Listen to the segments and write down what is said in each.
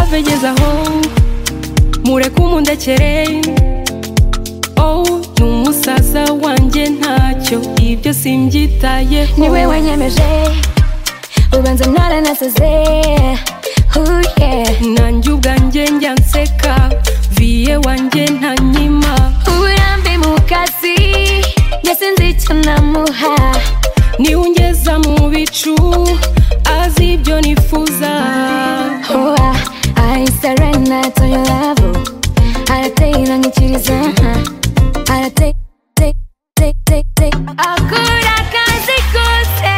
utageze aho mureke umundekere oh ni umusaza wanjye ntacyo ibyo simbyitayeho ni we wanyemeje ubanza naranasaze Oh yeah. nanjye ubwanjye njya nseka viye wanjye ntanyima uburambe mu kazi ndetse nzi icyo namuha niwe ungeza mu bicu azi ibyo nifuza Oh, ah, I surrender to your love arateye irangikiriza arateye take, take, take, take. akora akazi kose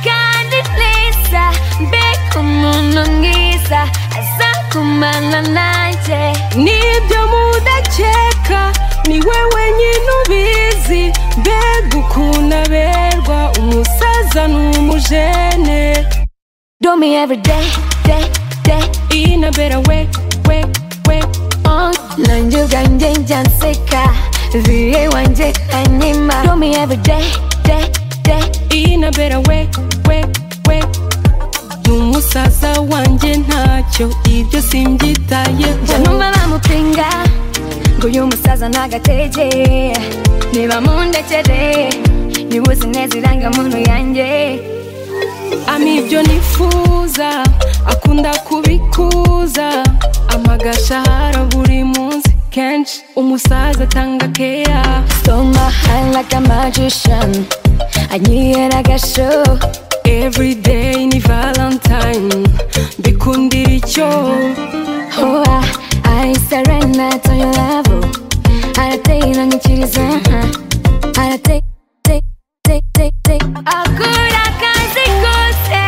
kandi neza mbega umuntu mwiza aza kumana nanjye nibyo mudakeka niwe wenyine ubizi mbega ukuntu aberwa umusaza n'umujene do me every day day day inabera we we we on nanjye ubwanjye njya nseka viye wanjye anyima do me every day day day inabera we we we ni umusaza wanjye ntacyo ibyo njya simbyitayeho numva bamupinga ngo uyu musaza ntagatege niba mundekere niba uzi neza irangamuntu yanjye ama ibyo nifuza akunda kubikuza amagasha hara buri munsi kenshi umusaza atanga keya so my heart like a magician anyihera agasho everyday ni valentine mbikundira icyo oh, ah, I surrender to your love arateye irangikiriza arateye take, take, take, take. akora akazi kose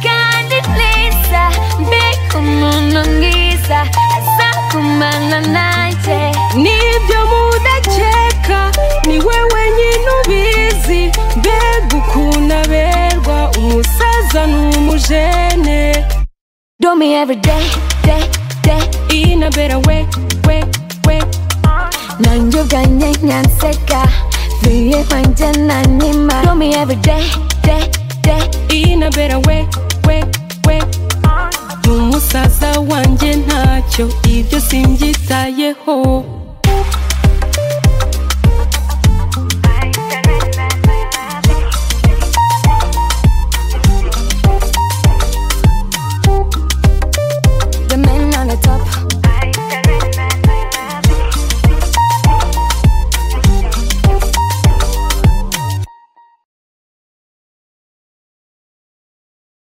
kandi neza mbega umuntu mwiza aza kumana nanjye nibyo mudakeka niwe wenyine ubizi mbega ukuntu aberwa umusaza n'umujene Do me every day, day, day. inabera we we we nanjye ubwanjye nyanseka viye kwanjye nanyima Do me every day, day, day. inabera we we we ni umusaza wanjye ntacyo ibyo simbyitayeho